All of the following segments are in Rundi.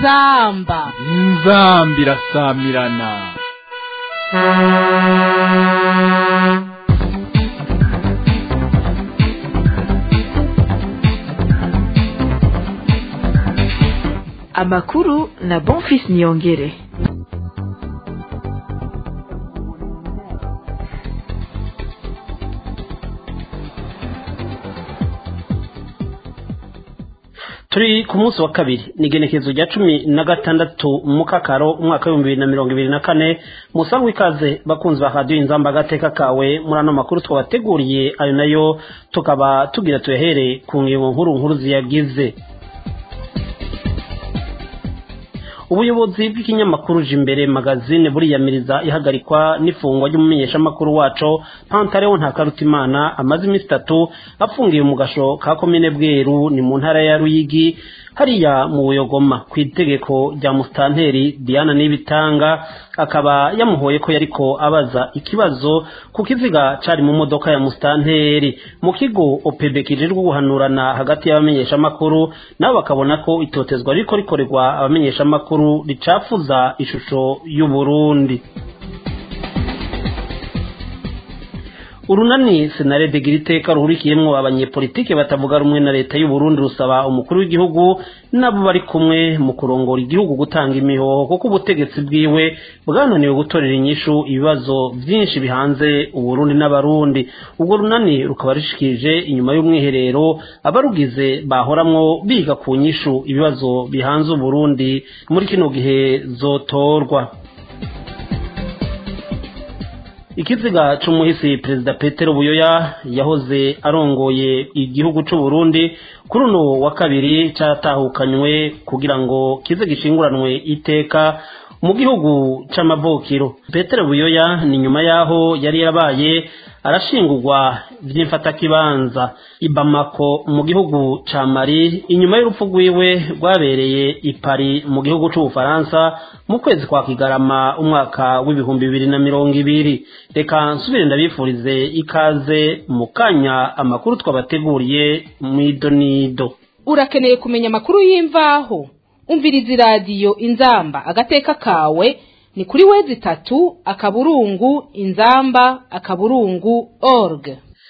inzamba inzamba irasamirana amakuru na bonfis niyongere turi ku munsi wa kabiri ni igenekerezo rya cumi na gatandatu mu kakaro umwaka w'ibihumbi bibiri na mirongo ibiri na kane musangwa ikaze bakunzi ba radiyo inzamba agateka kawe muri ano makuru twabateguriye ayo nayo tukaba tugira tuyahere ku ngingo nkuru nkuru ziyagize ubuyobozi bw'ikinyamakuru imbere magazine buriyamiriza ihagarikwa n'ifungwa ry'umumenyeshamakuru wacu pantareho ntakarutimana amaze iminsi itatu afungiye mu gasho ka komine bweru ni mu ntara ya ruyigi hariya mu buyogoma ku itegeko rya musitanteri diana n'ibitanga akaba yamuhoye ko yariko abaza ikibazo ku kiziga cari mu modoka ya musitanteri mu kigo opebe kijejwe guhanurana hagati y'abamenyeshamakuru nabo bakabona ko itotezwa ririko rikorerwa abamenyeshamakuru ricafuza ishusho y'uburundi urunani senarede gira iteka ruhurikiyemwo abanyepolitike batavuga rumwe na leta y'u Burundi rusaba umukuru w'igihugu nabo bari kumwe mu kurongora igihugu gutanga imihoho kuko ubutegetsi bwiwe bwananiwe gutorera inyishu ibibazo vyinshi bihanze uburundi n'abarundi ubwo runani rukaba rishikije inyuma y'umwiherero abarugize bahoramwo biga ku nyishu ibibazo bihanze uburundi muri kino gihe zotorwa ikiziga c'umuhisi perezida petero buyoya yahoze arongoye igihugu c'u Burundi kuri uno wa kabiri caratahukanywe kugira ngo kize gishinguranwe iteka mu gihugu c'amavukiro petero buyoya ni nyuma yaho yari yarabaye arashingurwa vy'imfatakibanza i Bamako mu gihugu ca Mali inyuma y'urupfu rwiwe rwabereye i Paris mu gihugu c'Ubufaransa mu kwezi kwa Kigarama umwaka w'ibihumbi bibiri na mirongo ibiri reka nsubire ndabifurize ikaze mu kanya amakuru twabateguriye mw'idonido urakeneye kumenya amakuru y'imvaho umviriza iradiyo inzamba agateka kawe ni kuri wezi itatu akaburungu inzamba akaburungu org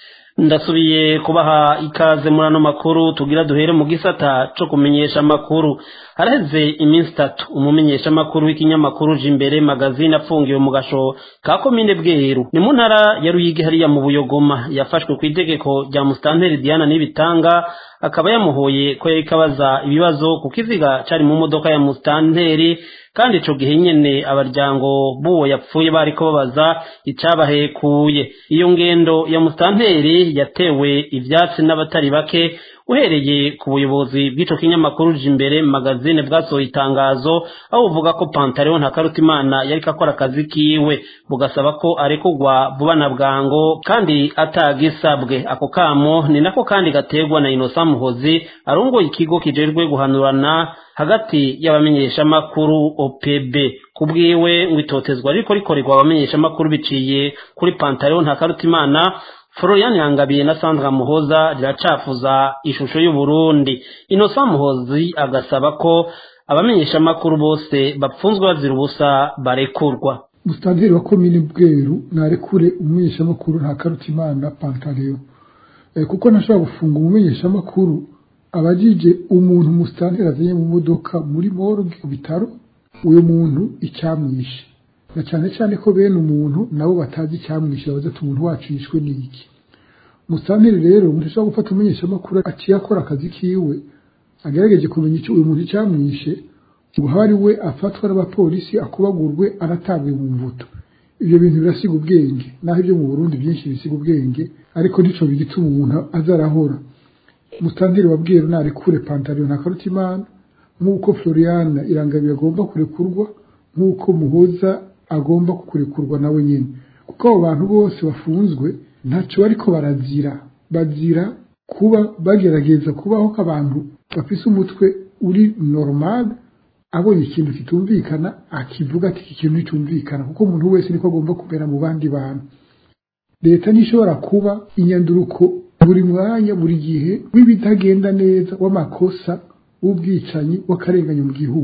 ndasubiye kubaha ikaze muri ano makuru tugira duhere mu gisata co kumenyesha amakuru haraheze iminsi itatu umumenyesha amakuru w'ikinyamakuru imbere magazine afungiwe mu gasho ka komine bweru ni mu ntara ya ruyigi hariya mu buyogoma yafashwe ku itegeko rya musitanteri diana n'ibitanga akaba yamuhoye ko yariko abaza ibibazo ku kiziga cari mu modoka ya musitanteri kandi ico gihe nyene abaryango b'uwo yapfuye bariko babaza icabahekuye iyo ngendo ya musitanteri yatewe ivyatsi n'abatari bake uhereye ku buyobozi bw'ico kinyamakuru imbere magazine bwasohoye itangazo aho buvuga ko pantaleo ntakarutimana yariko akora akazi kiwe bugasaba ko arekurwa vuba na bwango kandi atagisabwe ako kamo ni nako kandi gategwa na inosa muhozi arongoye ikigo kijejwe guhanurana hagati y'abamenyeshamakuru OPB kubwiwe ngo itotezwa riko rikorerwa abamenyeshamakuru biciye kuri pantaleo ntakarutimana Florian Yangabiye na Sandra Muhoza riracafuza ishusho y'u Burundi Innocent Muhozi agasaba ko abamenyesha makuru bose bapfunzwe bazira ubusa barekurwa Mustanteri wa komine Bweru narekure umumenyesha makuru nta karutimana Pantaleo e, kuko ntashobora gufunga umumenyesha makuru abajije umuntu mustanteri azanye mu modoka muri morgue bitaro uyo muntu icyamwishe na cyane cyane ko bene umuntu nabo batazi icyamwishe babaza ati umuntu wacu yishwe n'iki musanteri rero umuntu ashobora gufata umumenyesha makuru aciye akora akazi kiwe agerageje kumenya icyo uyu muntu icyamwishe ngo habe ari we afatwa n'abapolisi akubagurwe anatabwe mu mvuto ibyo bintu birasiga ubwenge naho ibyo mu burundi byinshi bisiga ubwenge ariko nico bigituma umuntu azarahora musanteri wabwiye narekure pantaro na karutimana nk'uko floriana irangabiye agomba kurekurwa nk'uko muhoza agomba kurekurwa nawe nyine kuko abo bantu bose bafunzwe ntacyo bariko barazira bazira kuba bagerageza kubaho k'abantu bafise umutwe uri normal abonye ikintu kitumvikana akivuga ati iki kintu nticyumvikana kuko umuntu wese niko agomba kumera mu bandi bantu leta ntishobora kuba inyanduruko buri mwanya buri gihe w'ibitagenda neza w'amakosa w'ubwicanyi w'akarenganyo mu gihugu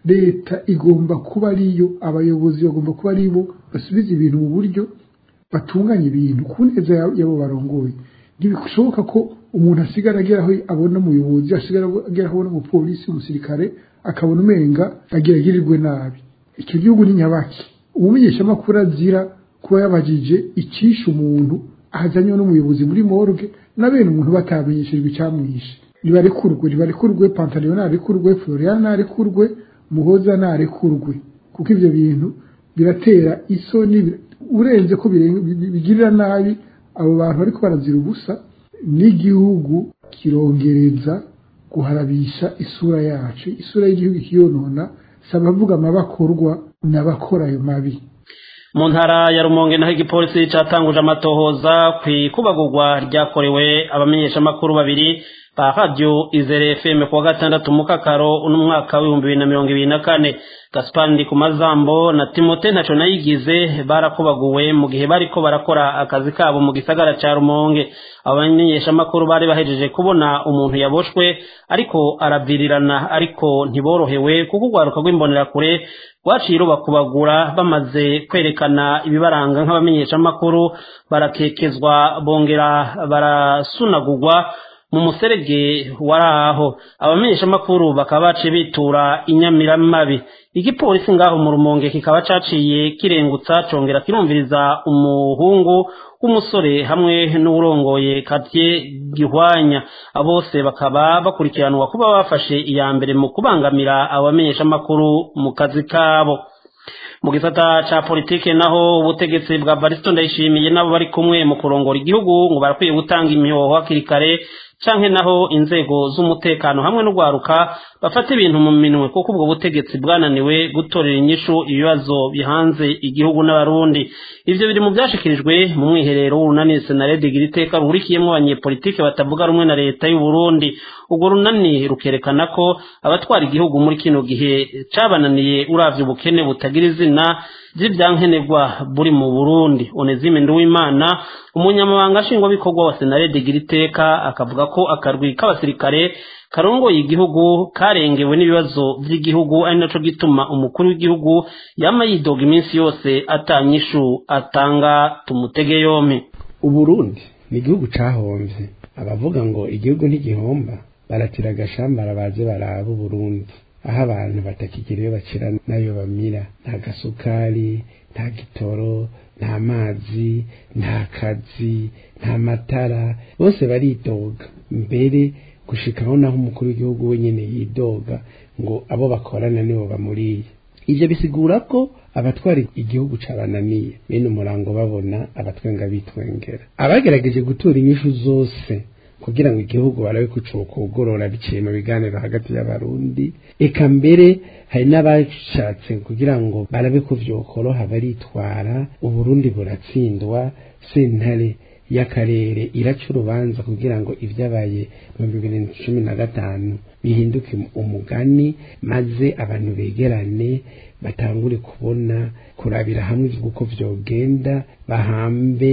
leta igomba kuba ariyo abayobozi bagomba kuba aribo basubiza ibintu mu buryo batunganya ibintu ku neza y'abo barongoye ntibishoboka ko umuntu asigara agera aho abona umuyobozi asigara agera aho abona umupolisi umusirikare akabona umenga agira agirirwe nabi icyo gihugu ni nyabaki umumenyeshamakuru azira kuba yabajije icisha umuntu ahazanywe n'umuyobozi muri morgue na bene umuntu batamenyeshejwe icyamwishe nibarekurwe nibarekurwe pantaleon narekurwe florian narekurwe muhoza narekurwe kuko ibyo bintu biratera isoni urenze ko bigirira nabi abo bantu bariko barazira ubusa n'igihugu kirongereza guharabisha isura yacu isura y'igihugu ikiyonona si abavuga amabakorwa n'abakora ayo mabi mu ntara ya rumonge naho igipolisi catanguje amatohoza ku ikubagurwa ryakorewe abamenyeshamakuru babiri ba radiyo izere fm kuwa gatandatu mu kakaro uno mwaka w'ibihumbi bibiri na mirongo ibiri na kane gaspar ndikumazambo na timote ntaco nayigize barakubaguwe mu gihe bariko barakora akazi kabo mu gisagara ca rumonge abamenyeshamakuru bari bahejeje kubona umuntu yaboshwe ariko aravirirana ariko ntiborohewe kuko urwaruka rw'imbonerakure rwaciye rubakubagura bamaze kwerekana ibibaranga nk'abamenyeshamakuru barakekezwa bongera barasunagurwa mu muserege wari aho abamenyeshamakuru bakaba baciye bitura inyamiramabi igipolisi ngaho mu rumonge kikaba caciye kirengutsa congera kirumviriza umuhungu w'umusore hamwe n'uwurongoye kartie gihwanya bose bakaba bakurikiranwa kuba bafashe iya mbere mu kubangamira abamenyeshamakuru mu kazi kabo mu gisata ca politike naho ubutegetsi bwa Baristo ndayishimiye nabo bari kumwe mu kurongora igihugu ngo barakwiye gutanga imihoho hakiri kare canke naho inzego z'umutekano hamwe n'ugwaruka bafata ibintu mu minwe kuko ubwo butegetsi bwananiwe gutorera inyishu ibibazo bihanze igihugu n'abarundi ivyo biri mu vyashikirijwe mu mwiherero w'urunani senarede gira iteka ruhurikiyemwo abanyepolitike batavuga rumwe na leta y'u Burundi urwo runani rukerekana ko abatwara igihugu muri kino gihe cabananiye uravye ubukene butagira izina vy'ivyankenerwa buri mu Burundi Onezime Nduwimana umunyamabanga nshingwabikorwa wa senarede gira iteka akavuga ko akarwi k'abasirikare karongoye igihugu karengewe n'ibibazo vy'igihugu ari naco gituma umukuru w'igihugu yama yidoga iminsi yose atanyishu atanga tumutege yompi uburundi ni igihugu cahomvye abavuga ngo igihugu ntigihomba baratira agashambara baze baraba uburundi aho abantu batakigira iyo bacira n'ayo bamira nta gasukari nta gitoro nta mazi nta kazi nta matara bose baridoga mbere gushikaho naho umukuru w'igihugu wenyine yidoga ngo abo bakorana nibo bamuriye ivyo bisigura ko abatwara igihugu cabananiye bene umurango babona abatwenga bitwengera abagerageje gutura inyishu zose kugira ngo igihugu barabe kucuka ugorora biciye mu biganiro hagati y'abarundi eka mbere hari n'abashatse kugira ngo barabe ko vyokoroha baritwara uburundi buratsindwa sentare y'akarere iraca urubanza kugira ngo ibyabaye mu bibiri na cumi na gatanu bihinduke umugani maze abantu begerane batangure kubona kurabira hamwe uko vyogenda bahambe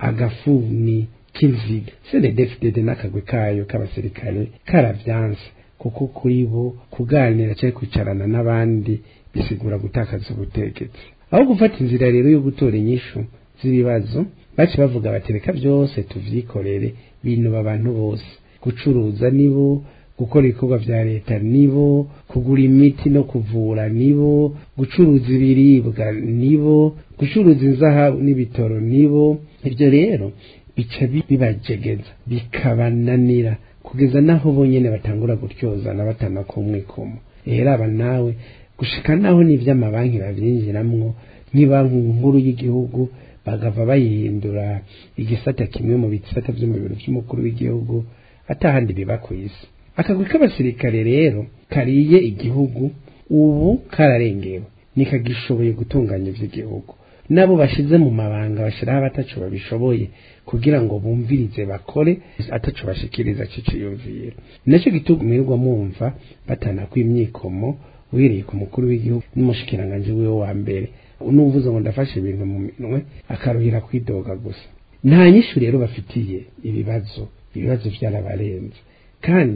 agafuni k'inziga senedefidede n'akagwe kayo k'abasirikare karavyanse kuko kuri bo kuganira cyangwa kwicarana n'abandi bisigura gutakaza ubutegetsi aho gufata inzira rero yo gutora inyishu z'ibibazo baci bavuga batereka byose tuvyikorere binuba abantu bose gucuruza nibo gukora ibikorwa vya leta nibo kugura imiti no kuvura nibo gucuruza ibiribwa nibo gucuruza inzahabu n'ibitoro nibo ivyo rero bica bibajegeza bikabananira kugeza naho bonyene batangura gutyozana batana kumwikomo rero aba nawe gushika naho n'ivy'amabanki bavyinjiramwo nk'ibanki nkuru y'igihugu bagava bayihindura igisata kimwe mu bisata vyo mu biro vy'umukuru w'igihugu atahandi biba kw'isi akagwi k'abasirikare rero kariye igihugu ubu kararengewe nikagishoboye gutunganya ivy'igihugu nabo bashize mu mabanga bashiraho abataco babishoboye kugira ngo bumvirize bakore ataco bashikiriza ciciyumviro naco gitumirwa mwumva batana kw'imyikomo uhereye ku mukuru w'igihugu n'umushikiranganje wiwe wa mbere unuvuze ngo ndafashe ibintu mu minwe akaruhira kwidoga gusa nta nyishu rero bafitiye ibibazo ibibazo vyarabarenze kandi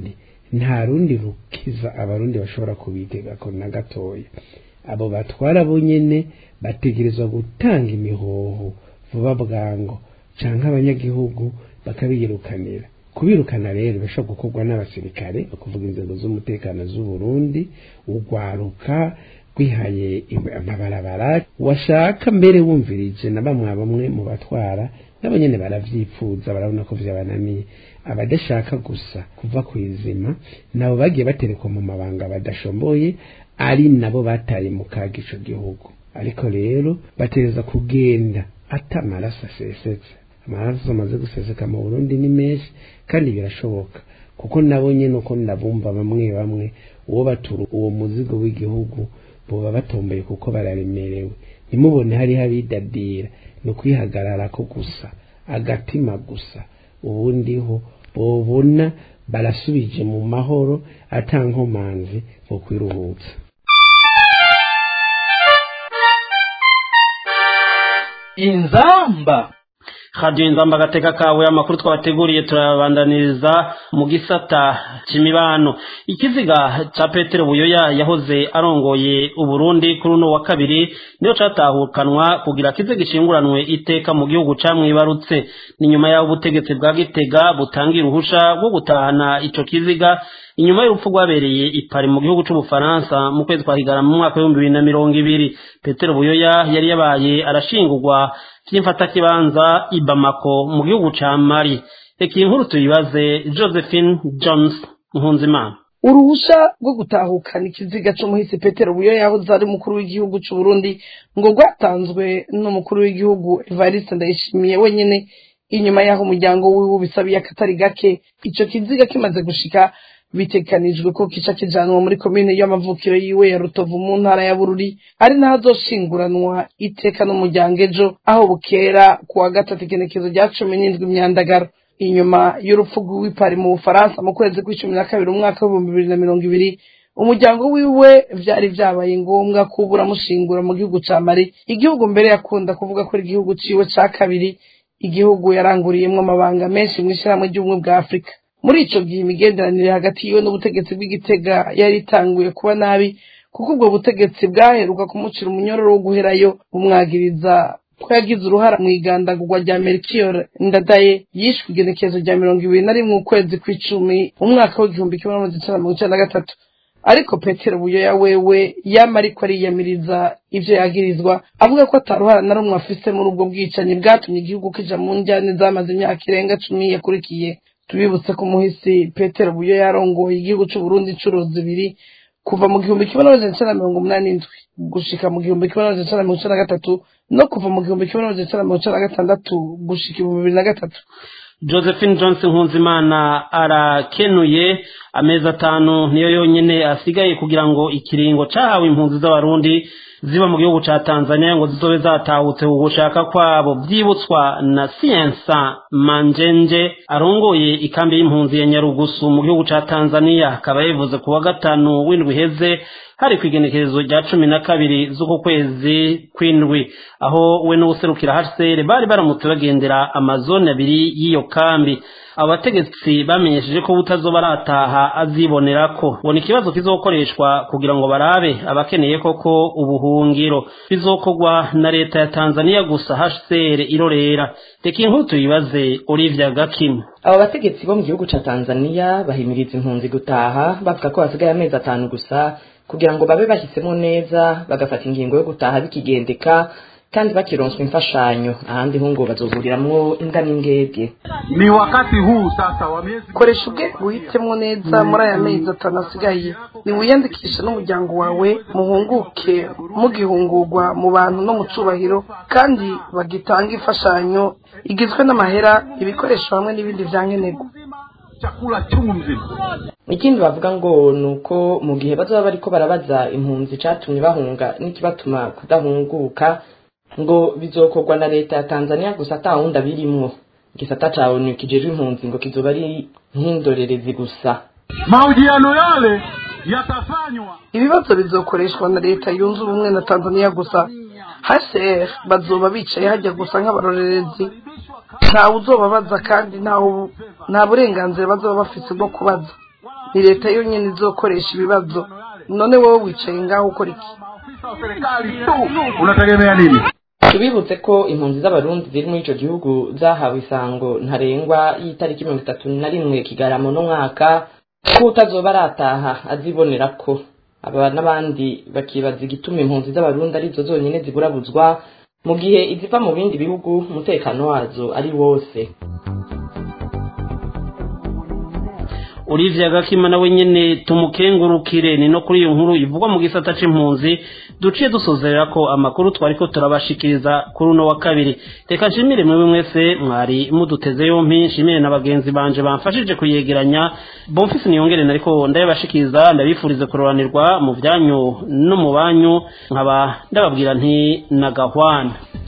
nta rundi rukiza abarundi bashobora kubitega ko na gatoya abo batwara bo nyene bategerezwa gutanga imihoho vuba bwango canke abanyagihugu bakabiyirukanira kubirukana rero bishobora gukorwa n'abasirikare kuvuga inzego z'umutekano z'u Burundi ugwaruka rwihaye amabarabara washaka mbere wumvirije na bamwe bamwe mu batwara nabo nyene baravyipfuza barabona ko vyabananiye abadashaka gusa kuva ku izima nabo bagiye baterekwa mu mabanga badashomboye ari nabo bataye mu kaga ico gihugu ariko rero batereza kugenda ata amaraso asesetse amaraso amaze guseseka mu Burundi ni menshi kandi birashoboka kuko nabo nyene uko ndabumva bamwe bamwe uwo batura uwo muzigo w'igihugu boba batomboye kuko bararemerewe ntimubone hariho abidadira ni ukwihagarara ko gusa agatima gusa ubundi ho bobona barasubije mu mahoro atankomanzi mu kwiruhutsa inzamba radiyo inzamba agateka kawe amakuru twabateguriye turabandaniriza mu gisata cy'imibano ikiziga cya petero buyoya yahoze arongoye uburundi kuri uno wa kabiri niyo cyatahukanwa kugira kize gishinguranwe iteka mu gihugu camwibarutse ni nyuma y'aho ubutegetsi bwa gitega butangira uruhusha rwo gutahana ico kiziga inyuma y'urupfu rwabereye ipari mu gihugu c'ubufaransa mu kwezi kwa higarama mu mwaka w'ibihumbi bibiri na mirongo ibiri petero buyoya yari yabaye arashingurwa vy'imfatakibanza i bamako mu gihugu ca mali reka iyi nkuru tuyibaze josephine jones nkunzimana uruhusha rwo gutahukana ikiziga c'umuhisi petero buyoya yahoze ari umukuru w'igihugu c'uburundi ngo rwatanzwe n'umukuru w'igihugu evariste ndayishimiye wenyene inyuma y'aho umuryango wiwe ubisabiye akatari gake ico kiziga kimaze gushika bitekanijwe ko kica kijanwa muri komine y'amavukiro yiwe ya rutovu mu ntara ya bururi ari naho azoshinguranwa iteka n'umuryango ejo aho bukera ku wa gatatu igenekezo rya cumi n'indwi imyandagaro inyuma y'urupfu rw'ipari mu bufaransa mu kwezi kw'icumi na kabiri umwaka w'ibihumbi bibiri na mirongo ibiri umuryango wiwe vyari vyabaye ngombwa kuba uramushingura mu gihugu ca mali igihugu mbere yakunda kuvuga ko ari igihugu ciwe ca kabiri igihugu yaranguriyemwo amabanga menshi mw'ishirahamwe ry'ubumwe bwa afurika muri ico gihe imigenderanire hagati yiwe n'ubutegetsi bw'igitega yari itanguye kuba nabi kuko ubwo butegetsi bwaheruka kumucira umunyororo wo guherayo bumwagiriza ko yagize uruhara mu igandagurwa rya mercure ndadaye yishwe igenekerezo rya mirongo ibiri na rimwe ukwezi kw'icumi umwaka w'igihumbi kimwe n'amajana icenda mirongo icenda na gatatu ariko petero buyoya wewe yama ariko ariyamiriza ivyo yagirizwa avuga ko ataruhara na rumwe afise muri ubwo bwicanyi bwatumye igihugu kija mu njyane zamaze imyaka irenga cumi yakurikiye tubibutse ko umuhisi petero buyo yarongoye igihugu c'uburundi incuro zibiri kuva mu gihumbi kimwe n'amajana icenda mirongo umunani n'indwi gushika mu gihumbi kimwe n'amajana icenda mirongo icenda na gatatu no kuva mu gihumbi kimwe n'amajana icenda mirongo icenda na gatandatu gushika ibihumbi bibiri na gatatu josephine johnson nkunzimana arakenuye amezi atanu niyo yonyine asigaye kugira ngo ikiringo cahawe impunzi z'abarundi ziba mu gihugu ca tanzania ngo zizobe zatahutse ugushaka kwabo vyibutswa na siensa manjenje arongoye ikambi y'impunzi ya nyarugusu mu gihugu ca tanzania akaba yabivuze ku wa gatanu w'indwi iheze hari kw'igenekerezo rya cumi na kabiri z'uku kwezi kw'indwi aho we n'uwuserukira hcr bari baramutse bagendera amazone abiri y'iyo kambi abo bategetsi bamenyesheje ko butazoba arataha azibonera ko ngo ni ikibazo kizokoreshwa kugira ngo barabe abakeneye koko ubuhungiro bizokorwa na leta ya tanzania gusa hcr irorera reka inkuru tuyibaze olivia gakimu abo bategetsi bo mu gihugu ca tanzania bahimiriza impunzi gutaha bavuga ko hasigaye amezi atanu gusa kugira ngo babe bahisemo neza bagafata ingingo yo gutaha bikigendeka kandi bakironswa imfashanyo ahandi ho ngo bazohuriramwo imbwa n'ingege ni wakati huu sasa wa miezi koresha ubwe guhitemo neza muri aya mezi atanu asigaye niwiyandikishe n'umuryango wawe muhunguke mugihungurwa mu bantu no mu cubahiro kandi bagitanga imfashanyo igizwe n'amahera ibikoresho hamwe n'ibindi vyankenerwa chakula chungu mzima ikindi bavuga ngo ni uko mu gihe bazoba bariko barabaza impunzi icatumye bahunga n'ikibatuma kudahunguka ngo bizokorwa na leta ya tanzania gusa ata wundi abirimwo igisata ca onu kijejwe impunzi ngo kizoba ari nk'indorerezi gusa mahojiano yale yatafanywa ibibazo bizokoreshwa na leta yunze ubumwe na tanzania gusa hcr bazoba bicaye hajya gusa nk'abarorerezi ntawe uzobabaza kandi ntawe nta burenganzira bazoba bafise bwo kubaza ni leta yonyine izokoresha ibibazo none wowe wicaye ngaho ukora iki maafisa wa serikali tu unategemea nini tubibutse ko impunzi z'abarundi ziri muri ico gihugu zahawe isango ntarengwa y'itariki mirongo itatu na rimwe kigarama no mwaka ko utazoba arataha azibonera ko aba n'abandi bakibaza igituma impunzi z'abarundi arizo zonyine ziburabuzwa mu gihe iziva mu bindi bihugu umutekano wazo ari wose Olivia Gakima nawe nyene tumukengurukire ni no kuri iyo nkuru ivugwa mu gisata c'impunzi duciye dusozerera ko amakuru twariko turabashikiriza kuri uno wa kabiri reka nshimire mwewe mwese mwari muduteze yompi nshimire na bagenzi banje bamfashije kuyegeranya bonfisi niyongere nariko ndabashikiriza ndabifurize kuroranirwa mu byanyu no mu banyu nkaba ndababwira nti nagahwana